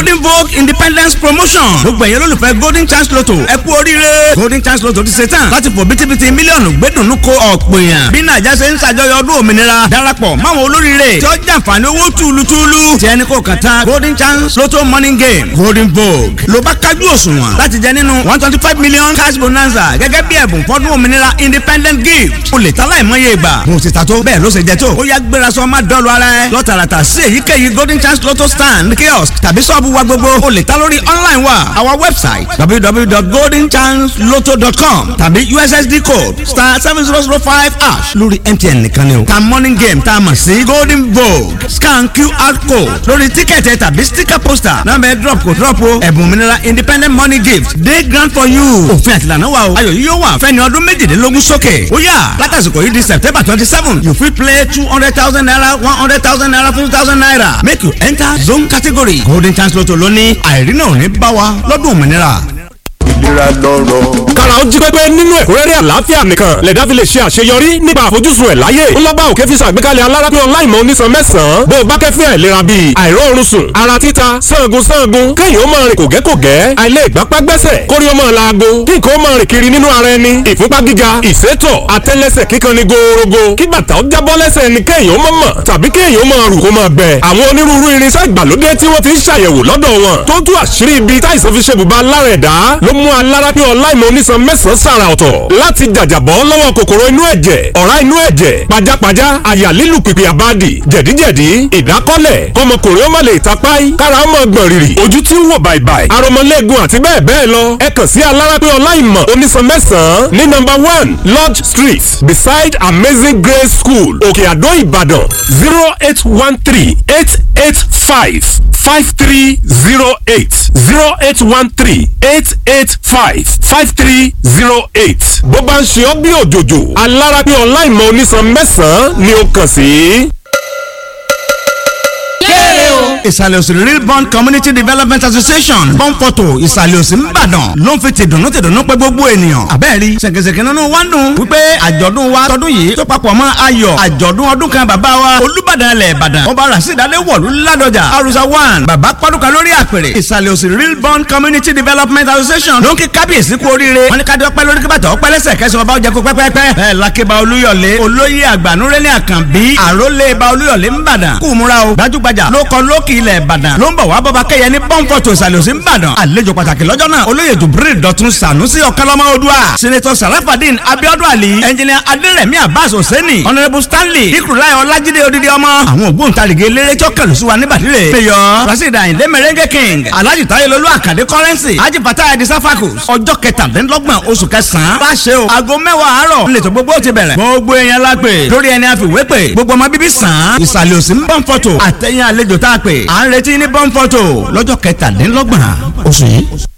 golden vogue independence promotion gbogbo ẹ̀yẹ́ lólùfẹ́ golden chance lotto ẹ kú oríire golden chance lotto ti ṣe tán láti fò bítíbitì mílíọ̀nù gbẹ́dùnú ko ọ̀pọ̀ èèyàn bí nàìjà ṣe ń ṣàjọyọ̀ ọdún òmìnira darapọ̀ máwọn olóríire tí ó jàǹfààní owó túlùtúlù tí ẹni kò kàn tán golden chance lotto morning game golden vogue ló bá kájú òṣùwọ̀n láti jẹ nínú one twenty five million cash bonanza gẹ́gẹ́ bí ẹ̀bùn fọ́dún òmìnira independent gift o lè ta láìmọye ìgbà mo ti ta tó bẹ́ẹ̀ ló ṣe jẹ tó ó yá gbéra sọ má dọ́ọ̀lù ara ẹ lọ́tàràtà sí èyíkéyìí golden chance lotto stand kiosk tàbí sọ́ọ̀bù wa gbogbo o lè ta lórí online wa our website www.goldenchancelotto.com tàbí ussd code star seven zero zero five hash lórí mtn nìkan ni o ta morning game tá a mọ̀ sí golden vogue scan qr code lórí tíkẹ̀tì ẹ tàbí sticker poster nọ́mbà ẹ drop kò drop o ẹ̀bùn òmìnira independent money gift day grant for you òfin àtìlànà wa o ayọ̀ yìí yóò wà fẹ́ni ọdún méjìdínlógún sókè ó yá látàsìkò yìí di september twenty seven you fit play two hundred thousand naira one hundred thousand naira fifty thousand naira make you enter zone category golden chance lotto lóní àìrínà ò ní bá wa lọ́dún òmìnira ìlera lọ́rọ̀. kára ó jí pépé nínú ẹ̀kúnrẹ́rẹ́ àlàáfíà nìkan lẹ̀dá fi lè ṣe àṣeyọrí nípa àfojúsùn ẹ̀ láyé ńlọ́bà òkè fi ṣàgbékalẹ̀ alárápín ọláìmọ̀ onísan mẹ́sàn-án bó o bá kẹ́fín àìlera bíi àìróorun sùn ara títa sangun sangun kéèyàn ó máa rìn kògẹ́kògẹ́ àìlè ìgbápá gbẹ́sẹ̀ kórí ó máa laago kí nǹkan ó máa rìn kiri nínú ara ẹni ìfúnpá gíga ìsétọ̀ àtẹ́lẹsẹ̀ kíkan ni gòòrògò kí bàtà ó jábọ́ lẹ́sẹ̀ ni kéèyàn ó máa mọ̀ tàbí kéèyàn ó máa rù kó máa gbẹ àwọn onírúurú irinṣẹ́ ìgbàlódé tí wọ́n ti ń ṣàyẹ̀wò lọ́dọ̀ wọn tó tú àṣírí ibi táìsàn fi ṣe bùbá lára ẹ̀dá ló mú alárápín ọláìmọ̀ onísan mẹ́sàn-án sàrà ọ̀tọ̀ láti jàjàbọ́ lọ́wọ́ kòkòrò inú ẹ̀jẹ̀ ọ̀rá inú ẹ̀jẹ̀ pajápajá àyà lílù pìpì àbádì jẹ̀díjẹ̀dí ìdákọ́lẹ̀ kọmọkùnrin ó má lè tapáì kára ó mọ̀ gbọ̀n rìrì ojú tí ń wò bàìbàì aromọlẹ́gun àti bẹ́ẹ̀ bẹ́ẹ̀ lọ ẹ kàn sí alárápín ọláìmọ̀ onísan mẹ́sàn-án ní nọ́mbà one lodge street beside amazing grace school òkè àdó ìbàdàn zero eight one three eight eight five five three zero eight zero eight one three eight eight five five three zero eight. bó bá ń ṣe ọ́ bí òjòjò alára pé ọ̀la ìmọ̀ onísan mẹ́sàn-án ni ó kàn sí. kéré o. ìsàlẹ̀ òsì real bond community development association bọ́ǹfọ̀tò ìsàlẹ̀ òsì ńbàdàn ló ń fi tìdùnnú tìdùnnú pé gbogbo ènìyàn. àbẹ́ẹ̀rí ṣèkèṣèkè nínú wa ń dùn wípé àjọ̀dún wa tọdún yìí tó papọ̀ mọ́ ayọ̀ àjọ̀dún ọdún kan bàbá wa olúbàdàn ilẹ̀ ìbàdàn ọba rasidade wọ̀lú ládọjà arusa one bàbá pọ́dúkà lórí àpèrè ìsàlẹ̀ òsì real bond community development association ló ń kí kábíyèsí kú oríire wọn ní kájọ pẹ́ lórí kíbàtà ọpẹ́ lẹ́sẹ̀ kẹsàn ọba ọjà kó pẹ́pẹ́pẹ́ ẹ̀ lakeba olúyọ̀lé olóyè àgbànúrẹ́lẹ̀ àkànbí àrólé ba olúyọ̀lé ńbàdàn kú múra o gbajúgbajà ló kọ lókì ilẹ̀ ìbàdàn ló ń bọ̀ wá bọ́ba kẹ́yẹ ní pọ́ńpọ̀tò ìsàlẹ̀ òsì ńbàdàn àlejò pàtàkì lọ́jọ́ náà olóyè jubril dọ̀tun sànúsì ọ̀kánlọ́mọ odua senator sarafadin abiodun ali engineer aderemi abbas hosseini honourable stanley ikurulayi ọlájídé odidi ọmọ àwọn ògbóǹtarìgì eléré tí ó kẹlù sí wa níbàdílé mayor rasheed ayinde merengue king alhaji tayelolu akande currency haji fatah edi safakus ọjọ́ kẹtàdínlọ́gbọ̀n oṣù kẹsàn-án bá ṣe o aago mẹ́wàá àárọ̀ nílẹ̀ tó gbogbo ti bẹ̀rẹ̀ gbogbo èèyàn la pè lórí ẹni àfiwé pè gbogbo ọmọ bíbí sàn án ìsàlẹ̀ òsì ń bọ̀ ń fọ́tò àtẹ̀yìn àlejò tá a pè à ń retí ní bọ́ńfọ́tò lọ́jọ́ kẹtàdínlọ́gbọ̀n oṣù yìí.